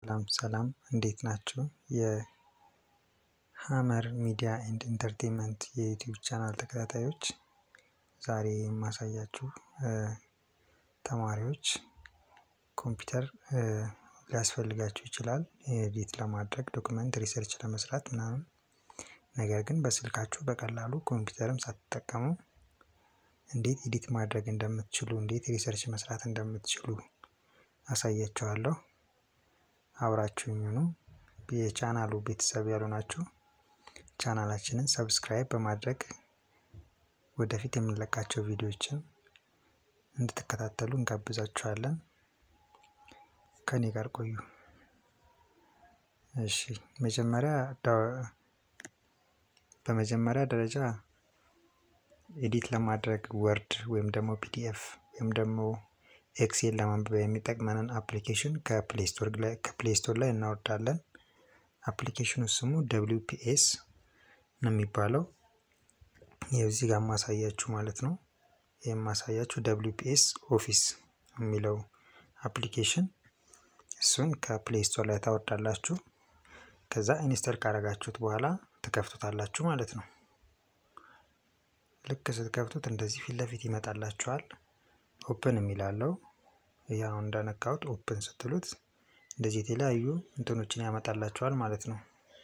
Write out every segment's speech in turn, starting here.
ሰላም ሰላም እንዴት ናችሁ? የሀመር ሚዲያ ኤንድ ኢንተርቴንመንት የዩቲዩብ ቻናል ተከታታዮች ዛሬ የማሳያችሁ ተማሪዎች ኮምፒውተር ሊያስፈልጋችሁ ይችላል ኤዲት ለማድረግ ዶክመንት ሪሰርች ለመስራት ምናምን ነገር ግን በስልካችሁ በቀላሉ ኮምፒውተርም ሳትጠቀሙ እንዴት ኤዲት ማድረግ እንደምትችሉ እንዴት ሪሰርች መስራት እንደምትችሉ አሳያችኋለሁ። አብራችሁኝ ሁኑ። የቻናሉ ቤተሰብ ያሉ ናችሁ ቻናላችንን ሰብስክራይብ በማድረግ ወደፊት የምንለቃቸው ቪዲዮዎችን እንድትከታተሉ እንጋብዛችኋለን። ከኔ ጋር ቆዩ። እሺ መጀመሪያ በመጀመሪያ ደረጃ ኤዲት ለማድረግ ወርድ ወይም ደግሞ ፒዲኤፍ ወይም ደግሞ ኤክሴል ለማንበብ የሚጠቅመንን አፕሊኬሽን ከፕሌይ ስቶር ላይ እናወርዳለን። አፕሊኬሽኑ ስሙ ደብሊው ፒኤስ ነው የሚባለው። የዚህ ጋር ማሳያችሁ ማለት ነው። የማሳያችሁ ደብሊው ፒኤስ ኦፊስ የሚለው አፕሊኬሽን እሱን ከፕሌይ ስቶር ላይ ታወርዳላችሁ። ከዛ ኢንስተር ካረጋችሁት በኋላ ትከፍቱታላችሁ ማለት ነው። ልክ ስትከፍቱት እንደዚህ ፊት ለፊት ይመጣላችኋል። ኦፕን የሚላለው ያው እንደነካሁት ኦፕን ስትሉት እንደዚህ የተለያዩ እንትኖችን ያመጣላችኋል ማለት ነው።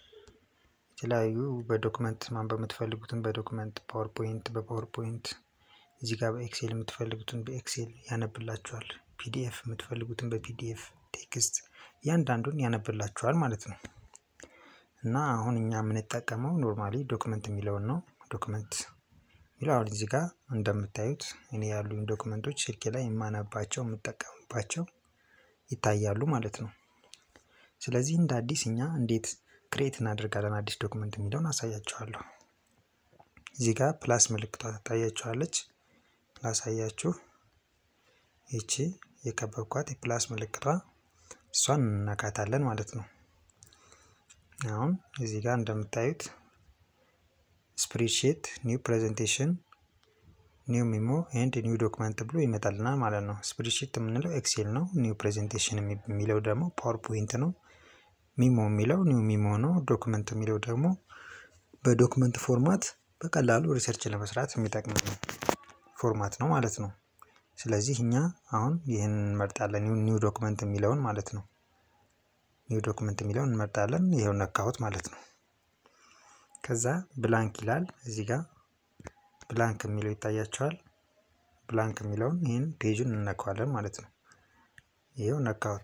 የተለያዩ በዶክመንት ማንበብ የምትፈልጉትን በዶክመንት ፓወርፖይንት በፓወርፖይንት እዚህ ጋር በኤክሴል የምትፈልጉትን በኤክሴል ያነብላችኋል። ፒዲኤፍ የምትፈልጉትን በፒዲኤፍ ቴክስት እያንዳንዱን ያነብላችኋል ማለት ነው። እና አሁን እኛ የምንጠቀመው ኖርማሊ ዶክመንት የሚለውን ነው። ዶክመንት የሚለው አሁን እዚህ ጋር እንደምታዩት እኔ ያሉኝ ዶክመንቶች ስልኬ ላይ የማነባቸው የምጠቀምባቸው ይታያሉ ማለት ነው። ስለዚህ እንደ አዲስ እኛ እንዴት ክሬት እናደርጋለን አዲስ ዶክመንት የሚለውን አሳያችኋለሁ። እዚህ ጋር ፕላስ ምልክቷ ትታያችኋለች። ላሳያችሁ። ይቺ የከበብኳት የፕላስ ምልክቷ እሷን እንነካታለን ማለት ነው። አሁን እዚህ ጋር እንደምታዩት ስፕሪድሺት ኒው ፕሬዘንቴሽን ኒው ሚሞ ኤንድ ኒው ዶክመንት ብሎ ይመጣልናል ማለት ነው። ስፕሪድሺት የምንለው ኤክሴል ነው። ኒው ፕሬዘንቴሽን የሚለው ደግሞ ፓወርፖይንት ነው። ሚሞ የሚለው ኒው ሚሞ ነው። ዶክመንት የሚለው ደግሞ በዶክመንት ፎርማት በቀላሉ ሪሰርች ለመስራት የሚጠቅም ፎርማት ነው ማለት ነው። ስለዚህ እኛ አሁን ይህን እንመርጣለን። ኒው ዶክመንት የሚለውን ማለት ነው። ኒው ዶክመንት የሚለውን እንመርጣለን። ይኸው ነካሁት ማለት ነው። ከዛ ብላንክ ይላል እዚህ ጋር ብላንክ የሚለው ይታያቸዋል። ብላንክ የሚለውን ይህን ፔጁን እንነካዋለን ማለት ነው። ይኸው ነካሁት።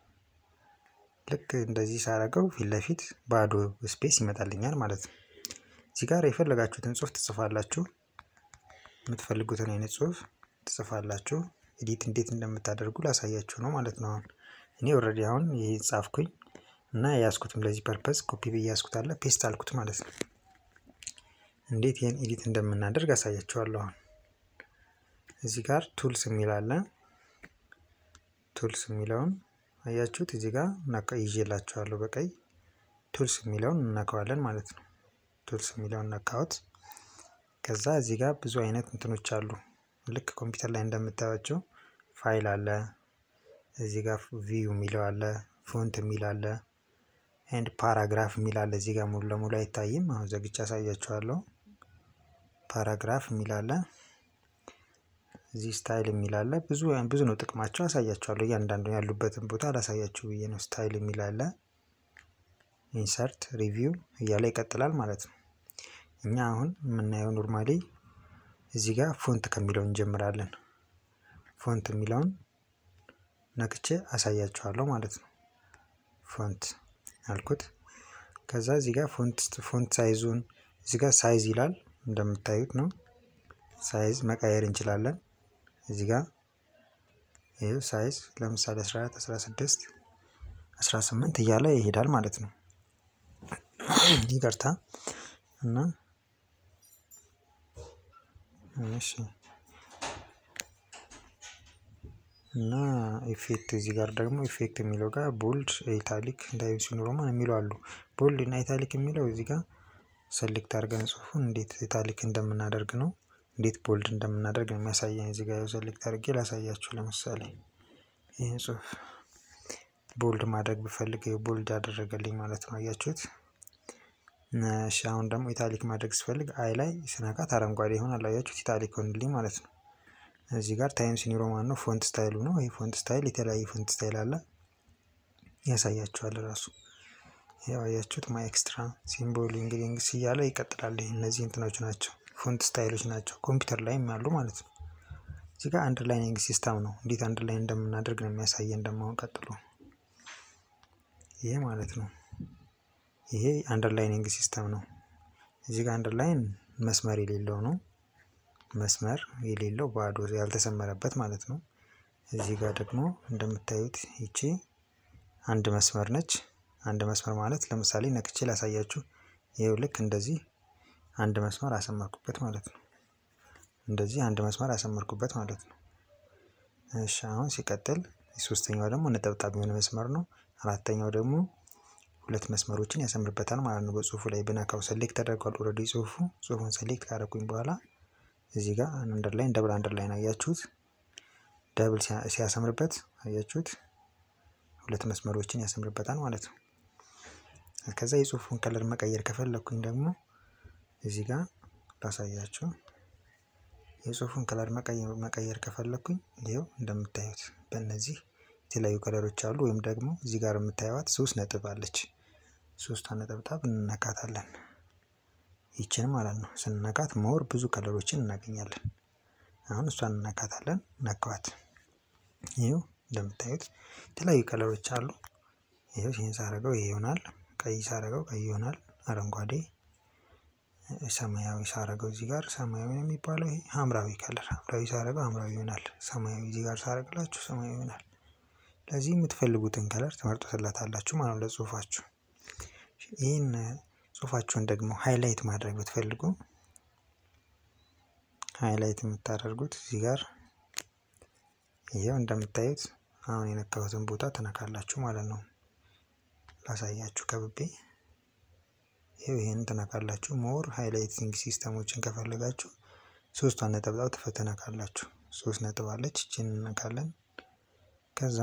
ልክ እንደዚህ ሳረገው ፊት ለፊት ባዶ ስፔስ ይመጣልኛል ማለት ነው። እዚህ ጋር የፈለጋችሁትን ጽሁፍ ትጽፋላችሁ። የምትፈልጉትን አይነት ጽሁፍ ትጽፋላችሁ። ኤዲት እንዴት እንደምታደርጉ ላሳያችሁ ነው ማለት ነው። አሁን እኔ ኦልሬዲ አሁን ይህ ጻፍኩኝ እና የያዝኩትም ለዚህ ፐርፐዝ ኮፒ ብዬ ያዝኩት አለ ፔስት አልኩት ማለት ነው። እንዴት ይህን ኤዲት እንደምናደርግ አሳያችኋለሁ። አሁን እዚህ ጋር ቱልስ የሚል አለ። ቱልስ የሚለውን አያችሁት? እዚህ ጋር ይዤላችኋለሁ በቀይ ቱልስ የሚለውን እነካዋለን ማለት ነው። ቱልስ የሚለውን ነካሁት። ከዛ እዚህ ጋር ብዙ አይነት እንትኖች አሉ። ልክ ኮምፒውተር ላይ እንደምታዩቸው ፋይል አለ። እዚህ ጋር ቪው የሚለው አለ። ፎንት የሚል አለ። ኤንድ ፓራግራፍ የሚል አለ። እዚህ ጋር ሙሉ ለሙሉ አይታይም። አሁን ዘግቼ አሳያችኋለሁ። ፓራግራፍ የሚል አለ። እዚህ ስታይል የሚል አለ። ብዙ ብዙ ነው ጥቅማቸው፣ አሳያችኋለሁ። እያንዳንዱ ያሉበትን ቦታ አላሳያችሁ ብዬ ነው። ስታይል የሚል አለ። ኢንሰርት ሪቪው እያለ ይቀጥላል ማለት ነው። እኛ አሁን የምናየው ኖርማሊ እዚህ ጋር ፎንት ከሚለው እንጀምራለን። ፎንት የሚለውን ነክቼ አሳያችኋለሁ ማለት ነው። ፎንት አልኩት። ከዛ እዚህ ጋር ፎንት ፎንት ሳይዙን እዚህ ጋር ሳይዝ ይላል እንደምታዩት ነው። ሳይዝ መቀየር እንችላለን። እዚህ ጋር ይኸው ሳይዝ ለምሳሌ 14 16 18 እያለ ይሄዳል ማለት ነው። ይቅርታ እና እሺ እና ኢፌክት እዚህ ጋር ደግሞ ኢፌክት የሚለው ጋር ቦልድ ኢታሊክ ዳይቪንግ ሮማን የሚለው አሉ። ቦልድ እና ኢታሊክ የሚለው እዚህ ጋር ሰሌክት አድርገን ጽሁፉን እንዴት ኢታሊክ እንደምናደርግ ነው። እንዴት ቦልድ እንደምናደርግ ነው የሚያሳየን። እዚህ ጋር ሰሌክት አድርጌ ላሳያችሁ። ለምሳሌ ይህ ጽሁፍ ቦልድ ማድረግ ብፈልግ ቦልድ ያደረገልኝ ማለት ነው። አያችሁት? እሺ አሁን ደግሞ ኢታሊክ ማድረግ ስፈልግ አይ ላይ ስነካት አረንጓዴ ይሆናል። አያችሁት? ኢታሊክ ሆንልኝ ማለት ነው። እዚህ ጋር ታይምስ ኒው ሮማን ነው ፎንት ስታይሉ ነው። ይህ ፎንት ስታይል የተለያየ ፎንት ስታይል አለ ያሳያችኋል ራሱ ያው አያችሁት ማይ ኤክስትራ ሲምቦል እንግሊንግስ እያለ ይቀጥላል። እነዚህ እንትኖች ናቸው ፎንት ስታይሎች ናቸው ኮምፒውተር ላይም ያሉ ማለት ነው። እዚህ ጋር አንደርላይኒንግ ሲስተም ነው። እንዴት አንደርላይን እንደምናደርግ ነው የሚያሳየን ደግሞ አሁን ቀጥሎ ይሄ ማለት ነው። ይሄ አንደርላይኒንግ ሲስተም ነው። እዚህ ጋር አንደርላይን መስመር የሌለው ነው። መስመር የሌለው ባዶ ያልተሰመረበት ማለት ነው። እዚህ ጋር ደግሞ እንደምታዩት ይቺ አንድ መስመር ነች። አንድ መስመር ማለት ለምሳሌ ነክቼ ላሳያችሁ። ይኸው ልክ እንደዚህ አንድ መስመር አሰመርኩበት ማለት ነው። እንደዚህ አንድ መስመር አሰመርኩበት ማለት ነው። እሺ አሁን ሲቀጥል ሶስተኛው ደግሞ ነጠብጣብ የሆነ መስመር ነው። አራተኛው ደግሞ ሁለት መስመሮችን ያሰምርበታል ማለት ነው። በጽሁፉ ላይ ብነካው ሰሌክት ተደርጓል ኦልሬዲ ጽሁፉ ጽሁፉን ሰሌክት ካደረኩኝ በኋላ እዚህ ጋር አንደርላይን ደብል አንደርላይን አያችሁት? ደብል ሲያሰምርበት አያችሁት? ሁለት መስመሮችን ያሰምርበታል ማለት ነው። ከዛ የጽሁፉን ከለር መቀየር ከፈለኩኝ ደግሞ እዚህ ጋር ላሳያችሁ። የጽሁፉን ከለር መቀየር ከፈለኩኝ ይኸው እንደምታዩት በእነዚህ የተለያዩ ከለሮች አሉ። ወይም ደግሞ እዚህ ጋር የምታዩት ሶስት ነጥብ አለች። ሶስቷን ነጠብጣብ እንነካታለን። ይችን ማለት ነው። ስንነካት ሞር ብዙ ከለሮችን እናገኛለን። አሁን እሷን እንነካታለን። ነካዋት። ይኸው እንደምታዩት የተለያዩ ከለሮች አሉ። ይኸው ይህን ሳረገው ይሄ ይሆናል። ቀይ ሳረገው ቀይ ይሆናል። አረንጓዴ፣ ሰማያዊ ሳረገው እዚህ ጋር ሰማያዊ ነው የሚባለው። ይሄ ሐምራዊ ከለር ሐምራዊ ሳረገው ሐምራዊ ይሆናል። ሰማያዊ እዚህ ጋር ሳረግላችሁ ሰማያዊ ይሆናል። ለዚህ የምትፈልጉትን ከለር ትመርጡትላታላችሁ ማለት ነው ለጽሁፋችሁ። ይህን ጽሁፋችሁን ደግሞ ሃይላይት ማድረግ ብትፈልጉ ሃይላይት የምታደርጉት እዚህ ጋር ይሄው እንደምታዩት አሁን የነካሁትን ቦታ ትነካላችሁ ማለት ነው። ላሳያችሁ ከብቤ ይሄው ይሄን ትነካላችሁ። ሞር ሃይላይቲንግ ሲስተሞችን ከፈለጋችሁ ሶስቷን ነጠብጣብ ትነካላችሁ። ሶስት ነጥብ አለች እችን እንነካለን። ከዛ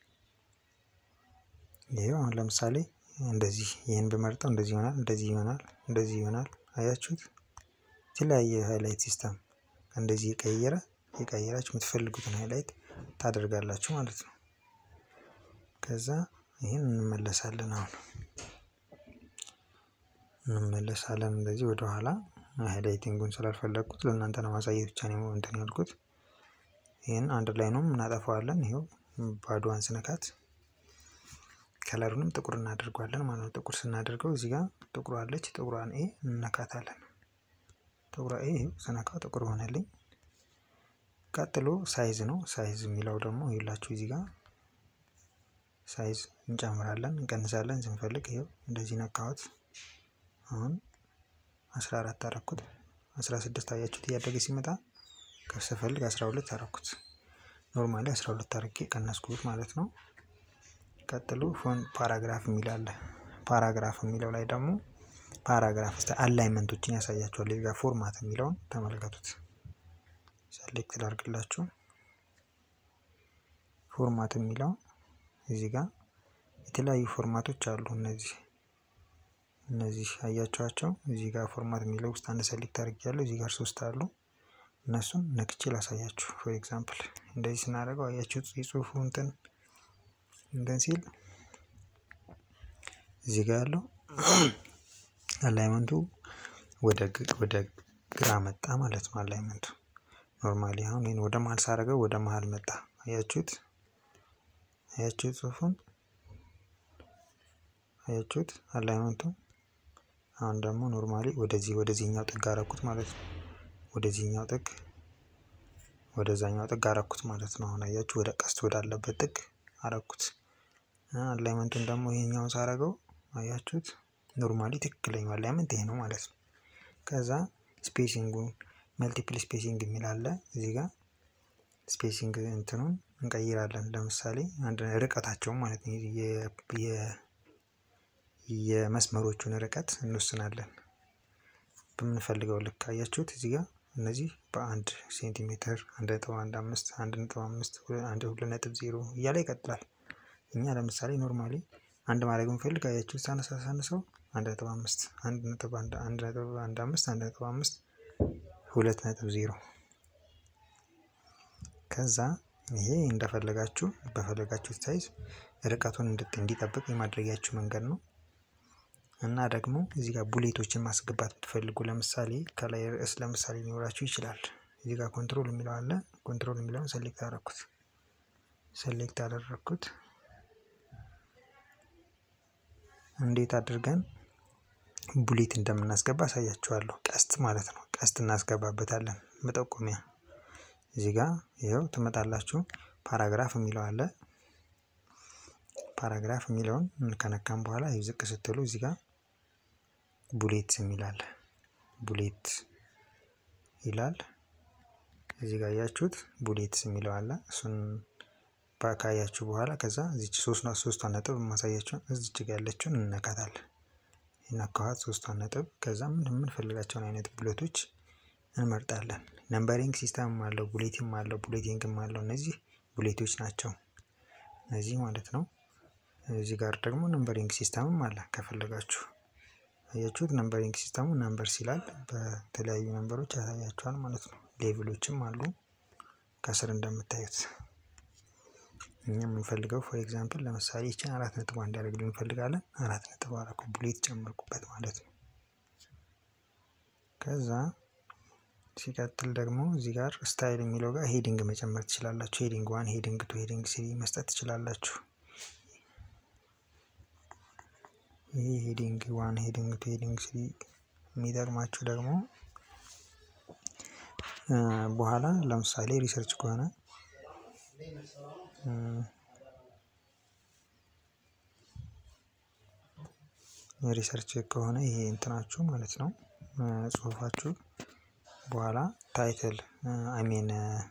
ይሄው አሁን ለምሳሌ እንደዚህ ይህን ብመርጠው እንደዚህ ይሆናል፣ እንደዚህ ይሆናል፣ እንደዚህ ይሆናል። አያችሁት? የተለያየ ሃይላይት ሲስተም እንደዚህ የቀየረ የቀየራችሁ የምትፈልጉትን ሃይላይት ታደርጋላችሁ ማለት ነው። ከዛ ይህን እንመለሳለን። አሁን እንመለሳለን እንደዚህ ወደኋላ ሃይላይቲንጉን ስላልፈለግኩት ለእናንተ ለማሳየት ብቻ ነው እንትን ያልኩት። ይህን አንድ ላይ ነው እናጠፋዋለን። ይኸው ባዶዋን ስነካት ከለሩንም ጥቁር እናደርጓለን ማለት ነው። ጥቁር ስናደርገው እዚህ ጋር ጥቁሯ አለች። ጥቁሯን ኤ እንነካታለን። ጥቁሯ ኤ ስነካው ጥቁር ሆነልኝ። ቀጥሎ ሳይዝ ነው። ሳይዝ የሚለው ደግሞ ይላችሁ እዚህ ጋር ሳይዝ እንጨምራለን፣ እንቀንሳለን ስንፈልግ። ይኸው እንደዚህ ነካሁት። አሁን አስራ አራት አረኩት። አስራ ስድስት አያችሁት እያደገ ሲመጣ ከፍ ስፈልግ አስራ ሁለት አረኩት። ኖርማሊ አስራ ሁለት አርጌ ቀነስኩት ማለት ነው። ቀጥሎ ፎን ፓራግራፍ የሚል አለ። ፓራግራፍ የሚለው ላይ ደግሞ ፓራግራፍ ስ አላይመንቶችን ያሳያቸዋል። እዚህ ጋር ፎርማት የሚለውን ተመልከቱት። ሰሌክት ላድርግላችሁ። ፎርማት የሚለው እዚህ ጋር የተለያዩ ፎርማቶች አሉ። እነዚህ እነዚህ አያቸዋቸው። እዚህ ጋር ፎርማት የሚለው ውስጥ አንድ ሰሌክት አድርጌያለሁ። እዚህ ጋር ሶስት አሉ። እነሱን ነክቼ ላሳያችሁ። ፎር ኤግዛምፕል እንደዚህ ስናደርገው አያችሁ የጽሁፉ እንትን እንትን ሲል እዚህ ጋር ያለው አላይመንቱ ወደ ወደ ግራ መጣ ማለት ነው። አላይመንቱ ኖርማሊ አሁን ይህን ወደ መሀል ሳደርገው ወደ መሀል መጣ። አያችሁት? አያችሁት? ጽሁፉን አያችሁት? አላይመንቱ አሁን ደግሞ ኖርማሊ ወደዚህ ወደዚህኛው ጥግ አረኩት ማለት ነው። ወደዚህኛው ጥግ ወደዛኛው ጥግ አረኩት ማለት ነው። አሁን አያችሁ ወደ ቀስት ወዳለበት ጥግ አረኩት። አላይመንቱን ደግሞ ይሄኛውን ሳረገው አያችሁት ኖርማሊ ትክክለኛው አላይመንት ይሄ ነው ማለት ነው። ከዛ ስፔሲንጉን መልቲፕል ስፔሲንግ የሚል አለ እዚህ ጋር ስፔሲንግ እንትኑን እንቀይራለን። ለምሳሌ አንድ ርቀታቸውን ማለት ነው የመስመሮቹን ርቀት እንወስናለን በምንፈልገው ልክ። አያችሁት እዚህ ጋር እነዚህ በአንድ ሴንቲሜትር አንድ ነጥብ አንድ አምስት አንድ ነጥብ አምስት አንድ ሁለት ነጥብ ዜሮ እያለ ይቀጥላል። እኛ ለምሳሌ ኖርማሊ አንድ ማድረግ ብንፈልግ አያችሁ ሳነሳ ሳነሰው አንድ ነጥብ አምስት አንድ ነጥብ አንድ አንድ ነጥብ አንድ አምስት አንድ ነጥብ አምስት ሁለት ነጥብ ዜሮ ከዛ ይሄ እንደፈለጋችሁ በፈለጋችሁ ሳይዝ ርቀቱን እንዲጠብቅ የማድረጊያችሁ መንገድ ነው። እና ደግሞ እዚህ ጋር ቡሌቶችን ማስገባት ብትፈልጉ ለምሳሌ ከላይ ርዕስ ለምሳሌ ሊኖራችሁ ይችላል። እዚህ ጋር ኮንትሮል የሚለው አለ። ኮንትሮል የሚለውን ሰሌክት አደረኩት ሰሌክት አደረኩት። እንዴት አድርገን ቡሌት እንደምናስገባ አሳያችኋለሁ። ቀስት ማለት ነው። ቀስት እናስገባበታለን መጠቆሚያ እዚህ ጋር ይኸው ትመጣላችሁ። ፓራግራፍ የሚለው አለ። ፓራግራፍ የሚለውን ከነካም በኋላ ዝቅ ስትሉ እዚህ ጋር ቡሌት የሚል አለ። ቡሌት ይላል። እዚህ ጋር ያያችሁት ቡሌት የሚለው አለ። እሱን ካያችሁ በኋላ ከዛ እዚች ሶስቷን ነጥብ ማሳያችሁ እዚች ጋር ያለችውን እንነካታለን። የነካኋት ሶስቷን ነጥብ ከዛ ምን የምንፈልጋቸውን አይነት ቡሌቶች እንመርጣለን። ነምበሪንግ ሲስተምም አለው ቡሌቲንግም አለው ቡሌቲንግም አለው። እነዚህ ቡሌቶች ናቸው እነዚህ ማለት ነው። እዚህ ጋር ደግሞ ነምበሪንግ ሲስተምም አለ ከፈለጋችሁ አያችሁት። ነምበሪንግ ሲስተሙ ነምበርስ ይላል በተለያዩ ነምበሮች ያሳያችኋል ማለት ነው። ሌቭሎችም አሉ ከስር እንደምታዩት። እኛ የምንፈልገው ፎር ኤግዛምፕል ለምሳሌ ይችን አራት ነጥብ እንዲያደርግልን እንፈልጋለን። አራት ነጥብ አደረኩ ቡሌት ጨመርኩበት ማለት ነው። ከዛ ሲቀጥል ደግሞ እዚህ ጋር ስታይል የሚለው ጋር ሄዲንግ መጨመር ትችላላችሁ። ሄዲንግ ዋን፣ ሄዲንግ ቱ፣ ሄዲንግ ስሪ መስጠት ትችላላችሁ። ይህ ሄዲንግ ዋን፣ ሄዲንግ ቱ፣ ሄዲንግ ስሪ የሚጠቅማችሁ ደግሞ በኋላ ለምሳሌ ሪሰርች ከሆነ ሪሰርች ከሆነ ይሄ እንትናችሁ ማለት ነው ጽሁፋችሁ በኋላ ታይትል አይሜን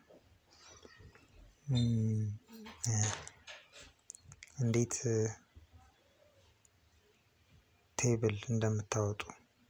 እንዴት ቴብል እንደምታወጡ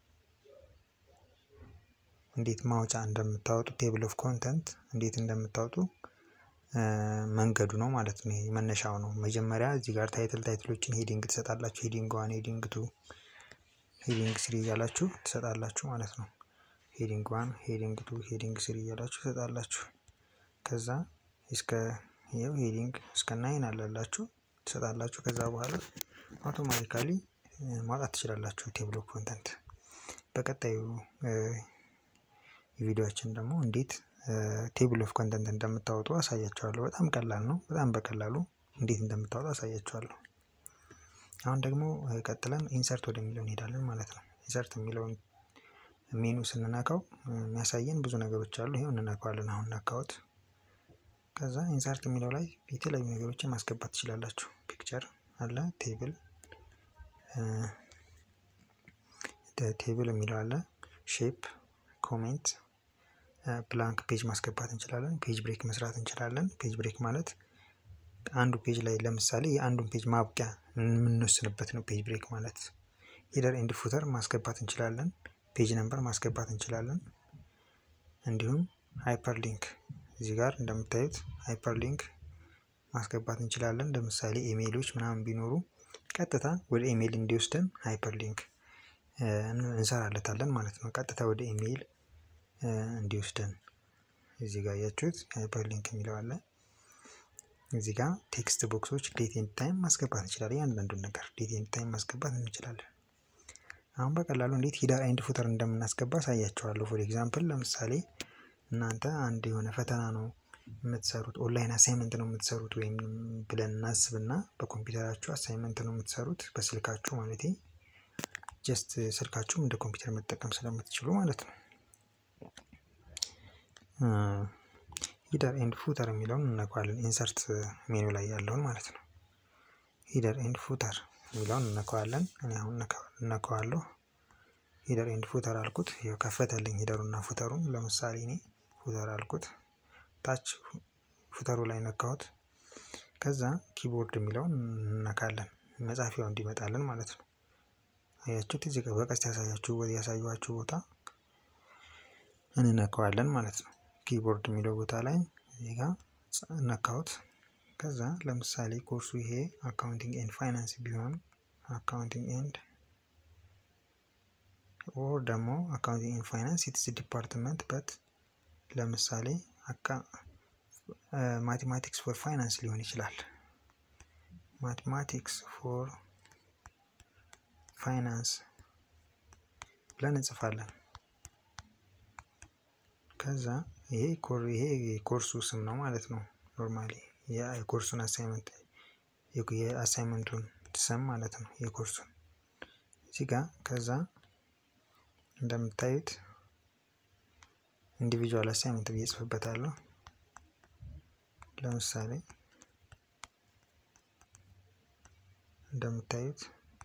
እንዴት ማውጫ እንደምታወጡ ቴብል ኦፍ ኮንተንት እንዴት እንደምታወጡ መንገዱ ነው ማለት ነው። ይሄ መነሻው ነው። መጀመሪያ እዚህ ጋር ታይትል ታይትሎችን ሄዲንግ ትሰጣላችሁ። ሄዲንግ ዋን፣ ሄዲንግ ቱ፣ ሄዲንግ ስሪ እያላችሁ ትሰጣላችሁ ማለት ነው። ሄዲንግ ዋን፣ ሄዲንግ ቱ፣ ሄዲንግ ስሪ እያላችሁ ትሰጣላችሁ። ከዛ እስከ ይኸው ሄዲንግ እስከ ናይን አለላችሁ ትሰጣላችሁ። ከዛ በኋላ አውቶማቲካሊ ማውጣት ትችላላችሁ ቴብል ኦፍ ኮንተንት። በቀጣዩ ቪዲዮችን ደግሞ እንዴት ቴብል ኦፍ ኮንተንት እንደምታወጡ አሳያችኋለሁ። በጣም ቀላል ነው። በጣም በቀላሉ እንዴት እንደምታወጡ አሳያችኋለሁ። አሁን ደግሞ ቀጥለን ኢንሰርት ወደሚለው እንሄዳለን ማለት ነው። ኢንሰርት የሚለውን ሜኑ ስንነካው የሚያሳየን ብዙ ነገሮች አሉ። ይሄው እንነካዋለን። አሁን ነካሁት። ከዛ ኢንሰርት የሚለው ላይ የተለያዩ ነገሮችን ማስገባት ትችላላችሁ። ፒክቸር አለ፣ ቴብል ቴብል የሚለው አለ፣ ሼፕ፣ ኮሜንት ብላንክ ፔጅ ማስገባት እንችላለን። ፔጅ ብሬክ መስራት እንችላለን። ፔጅ ብሬክ ማለት አንዱ ፔጅ ላይ ለምሳሌ የአንዱን ፔጅ ማብቂያ የምንወስንበት ነው። ፔጅ ብሬክ ማለት ሄደር ኤንድ ፉተር ማስገባት እንችላለን። ፔጅ ነምበር ማስገባት እንችላለን። እንዲሁም ሃይፐር ሊንክ እዚህ ጋር እንደምታዩት ሃይፐር ሊንክ ማስገባት እንችላለን። ለምሳሌ ኢሜይሎች ምናምን ቢኖሩ ቀጥታ ወደ ኢሜይል እንዲወስደን ሃይፐር ሊንክ እንሰራለታለን ማለት ነው። ቀጥታ ወደ ኢሜይል እንዲወስደን እዚህ ጋር ያያችሁት ሃይፐር ሊንክ የሚለው አለ። እዚህ ጋር ቴክስት ቦክሶች ዴት ኤንድ ታይም ማስገባት እንችላለን። እያንዳንዱን ነገር ዴት ኤንድ ታይም ማስገባት እንችላለን። አሁን በቀላሉ እንዴት ሂደር ኤንድ ፉተር እንደምናስገባ አሳያችኋለሁ። ፎር ኤግዛምፕል ለምሳሌ እናንተ አንድ የሆነ ፈተና ነው የምትሰሩት፣ ኦንላይን አሳይመንት ነው የምትሰሩት ወይም ብለን እናስብና በኮምፒውተራችሁ አሳይመንት ነው የምትሰሩት በስልካችሁ ማለት ጀስት ስልካችሁም እንደ ኮምፒውተር መጠቀም ስለምትችሉ ማለት ነው። ሂደር ኤንድ ፉተር የሚለውን እነካዋለን። ኢንሰርት ሜኑ ላይ ያለውን ማለት ነው። ሂደር ኤንድ ፉተር የሚለውን እነካዋለን። እኔ አሁን እነካዋለሁ። ሂደር ኤንድ ፉተር አልኩት። ይኸው ከፈተልኝ ሂደሩና ፉተሩን። ለምሳሌ እኔ ፉተር አልኩት። ታች ፉተሩ ላይ ነካሁት። ከዛ ኪቦርድ የሚለውን እነካለን። መጻፊያው እንዲመጣልን ማለት ነው። አያችሁት? እዚህ ጋር በቀስት ያሳያችሁ ያሳዩችሁ ቦታ እንነካዋለን ማለት ነው። ኪቦርድ የሚለው ቦታ ላይ እዚህ ጋር ነካሁት። ከዛ ለምሳሌ ኮርሱ ይሄ አካውንቲንግ ኤንድ ፋይናንስ ቢሆን አካውንቲንግ ኤንድ ኦር ደግሞ አካውንቲንግ ኤንድ ፋይናንስ ኢትስ ዲፓርትመንት በት ለምሳሌ ማቴማቲክስ ፎር ፋይናንስ ሊሆን ይችላል። ማቴማቲክስ ፎር ፋይናንስ ብለን እንጽፋለን። ከዛ ይሄ ይሄ የኮርሱ ስም ነው ማለት ነው። ኖርማሊ የኮርሱን አሳይመንት የአሳይመንቱን ስም ማለት ነው የኮርሱን እዚህ ጋር ከዛ እንደምታዩት ኢንዲቪጁዋል አሳይመንት ብዬ ጽፍበታለሁ። ለምሳሌ እንደምታዩት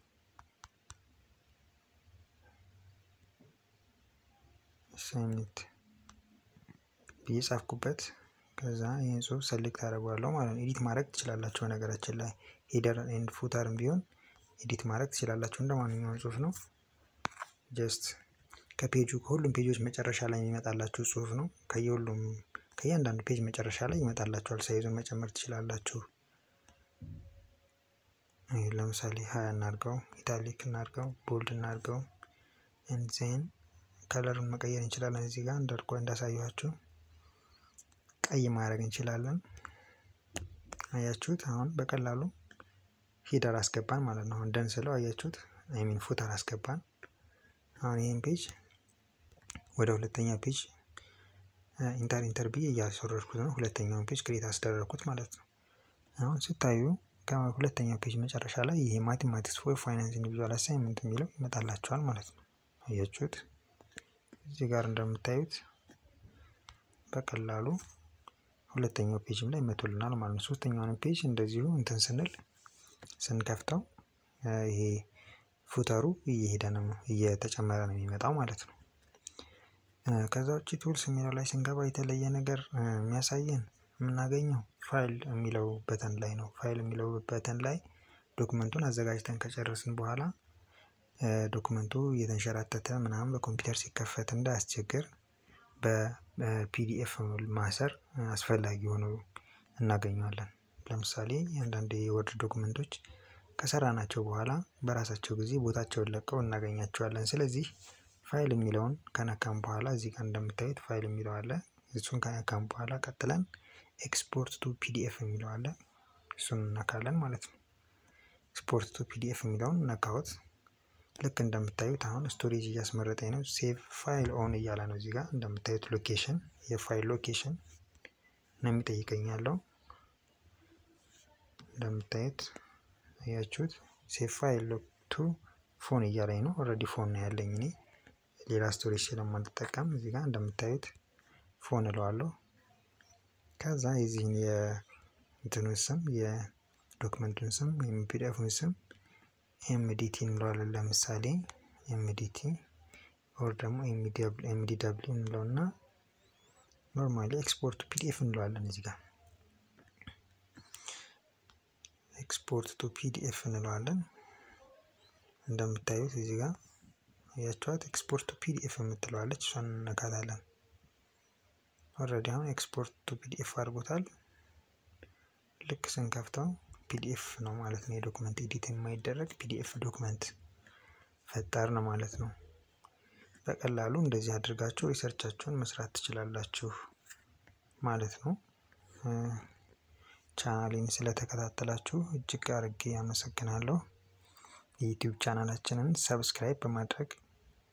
አሳይመንት ብዬ ጻፍኩበት። ከዛ ይህን ጽሁፍ ሰሌክት አደርገዋለሁ ማለት ነው። ኤዲት ማድረግ ትችላላችሁ። ነገራችን ላይ ሄደር ኤንድ ፉተርም ቢሆን ኤዲት ማድረግ ትችላላችሁ። እንደ ማንኛውም ጽሁፍ ነው። ጀስት ከፔጁ ከሁሉም ፔጆች መጨረሻ ላይ የሚመጣላችሁ ጽሁፍ ነው። ከየሁሉም ከእያንዳንዱ ፔጅ መጨረሻ ላይ ይመጣላችኋል። ሳይዙን መጨመር ትችላላችሁ። ለምሳሌ ሀያ እናድርገው፣ ኢታሊክ እናድርገው፣ ቦልድ እናድርገው። ኤንዜን ከለሩን መቀየር እንችላለን። እዚህ ጋር እንደርቆ እንዳሳየኋችሁ ቀይ ማድረግ እንችላለን። አያችሁት? አሁን በቀላሉ ሂደር አስገባን ማለት ነው። እንደን ስለው አያችሁት? አይሚን ፉተር አስገባን። አሁን ይህን ፔጅ ወደ ሁለተኛ ፔጅ ኢንተር ኢንተር ብዬ እያስወረድኩት ነው። ሁለተኛውን ፔጅ ክሬት አስደረግኩት ማለት ነው። አሁን ስታዩ ከሁለተኛው ፔጅ መጨረሻ ላይ ይሄ ማቴማቲክስ ፎር ፋይናንስ ኢንዲቪዥዋል አሳይመንት የሚለው ይመጣላችኋል ማለት ነው። አያችሁት? እዚህ ጋር እንደምታዩት በቀላሉ ሁለተኛው ፔጅም ላይ መቶልናል ማለት ነው። ሶስተኛውን ፔጅ እንደዚሁ እንትን ስንል ስንከፍተው ይሄ ፉተሩ እየሄደ ነው እየተጨመረ ነው የሚመጣው ማለት ነው። ከዛ ውጭ ቱልስ የሚለው ላይ ስንገባ የተለየ ነገር የሚያሳየን የምናገኘው ፋይል የሚለው በተን ላይ ነው። ፋይል የሚለው በተን ላይ ዶክመንቱን አዘጋጅተን ከጨረስን በኋላ ዶክመንቱ እየተንሸራተተ ምናምን በኮምፒውተር ሲከፈት እንዳያስቸግር በፒዲኤፍ ማሰር አስፈላጊ ሆኖ እናገኘዋለን። ለምሳሌ አንዳንድ የወርድ ዶክመንቶች ከሰራናቸው በኋላ በራሳቸው ጊዜ ቦታቸውን ለቀው እናገኛቸዋለን። ስለዚህ ፋይል የሚለውን ከነካም በኋላ እዚህ ጋር እንደምታዩት ፋይል የሚለው አለ። እሱን ከነካም በኋላ ቀጥለን ኤክስፖርት ቱ ፒዲኤፍ የሚለው አለ። እሱን እነካለን ማለት ነው። ኤክስፖርት ቱ ፒዲኤፍ የሚለውን ነካሁት። ልክ እንደምታዩት አሁን ስቶሬጅ እያስመረጠኝ ነው። ሴቭ ፋይል ኦን እያለ ነው። እዚህ ጋር እንደምታዩት ሎኬሽን የፋይል ሎኬሽን ነው የሚጠይቀኝ ያለው። እንደምታዩት አያችሁት፣ ሴቭ ፋይል ቱ ፎን እያለኝ ነው። ኦልሬዲ ፎን ነው ያለኝ እኔ ሌላ ስቶሬጅ ስለማልጠቀም እዚህ ጋር እንደምታዩት ፎን እለዋለሁ። ከዛ የዚህን የእንትኑን ስም የዶክመንቱን ስም ወይም ፒዲኤፉን ስም ኤምዲቲ እንለዋለን። ለምሳሌ ኤምዲቲ ኦር ደግሞ ኤምዲ ደብሊው እንለውና ኖርማሊ ኤክስፖርት ፒዲኤፍ እንለዋለን። እዚህ ጋር ኤክስፖርት ቱ ፒዲኤፍ እንለዋለን። እንደምታዩት እዚህ ጋር ያቸዋት ኤክስፖርት ቱ ፒዲኤፍ የምትለዋለች እሷን እነካታለን። ኦልሬዲ አሁን ኤክስፖርት ቱ ፒዲኤፍ አድርጎታል። ልክ ስንከፍተው ፒዲኤፍ ነው ማለት ነው። የዶክመንት ኤዲት የማይደረግ ፒዲኤፍ ዶክመንት ፈጠር ነው ማለት ነው። በቀላሉ እንደዚህ አድርጋችሁ ሪሰርቻችሁን መስራት ትችላላችሁ ማለት ነው። ቻናሌን ስለተከታተላችሁ እጅግ አርጌ አመሰግናለሁ። የዩቲዩብ ቻናላችንን ሰብስክራይብ በማድረግ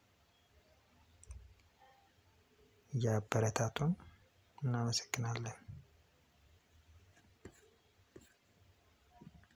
እያበረታቱን እናመሰግናለን።